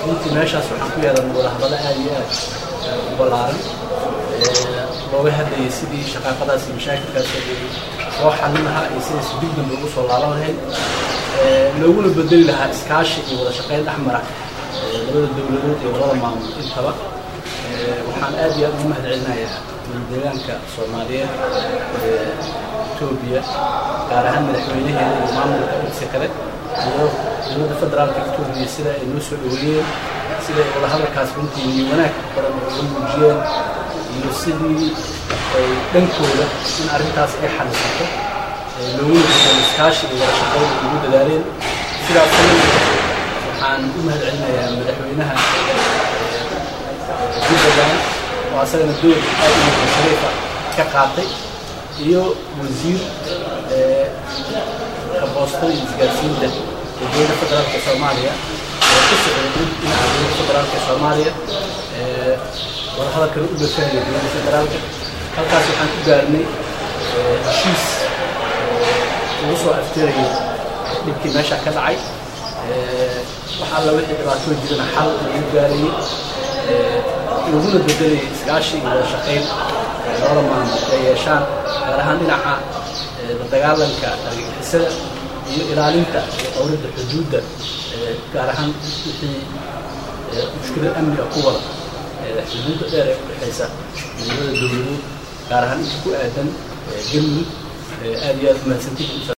runtii meeshaas waxaan ku yeelanay wadahadalo aad iyo aad u ballaaran looga hadlayay sidii shaqaaqadaas iyo mashaakilkaas loo xallin lahaa iyo sidaas dib dambe ugu soo laaban lahayd looguna bedeli lahaa iskaashi iyo wada shaqayn dhexmara labada dowladood iyo labada maamul intaba waxaan aad iyo aad ugu mahad celinayaa deegaanka soomaaliyeed etoobiya gaar ahaan madaxweynaheeda iyo maamulka intiisa kale iyo dowladda federaalka etoobiya sida ay noo soo dhaweeyeen sida ay wadahadalkaas runtii iyo wanaag badan uga muujiyeen iyo sidii ay dhankooda in arrintaas ay xalisato looguna bedelo iskaashi iyo wada shaqayn ay ugu dadaaleen sidaas waxaan u mahad celinayaa madaxweynaha jubbaland oo asagana door aad u muhiim shariifa ka qaatay iyo wasiir kaboostada iyo isgaarsiinta ee dowladda federaalka soomaaliya oo ku socday dhinaca dowladda federaalka soomaaliya wadahadalkana u dhafeynaya dowladda federaalka halkaas waxaan ku gaarnay heshiis lagu soo aftirayay dhibkii meesha ka dhacay wax alla wixii dhibaatoo jirana xal lagu gaarayay laguna bedelayay iskaashi iyo wada shaqayn labada maamul ay yeeshaan gaar ahaan dhinaca la dagaalanka argagixisada iyo ilaalinta iyo dowladda xuduudda gaar ahaan wixii mushkilad amniga ku wada xuduudda dheer ee u dhexaysa labada dowladood gaar ahaan inta ku aadan galmudug aad iyo aad umahadsantihiin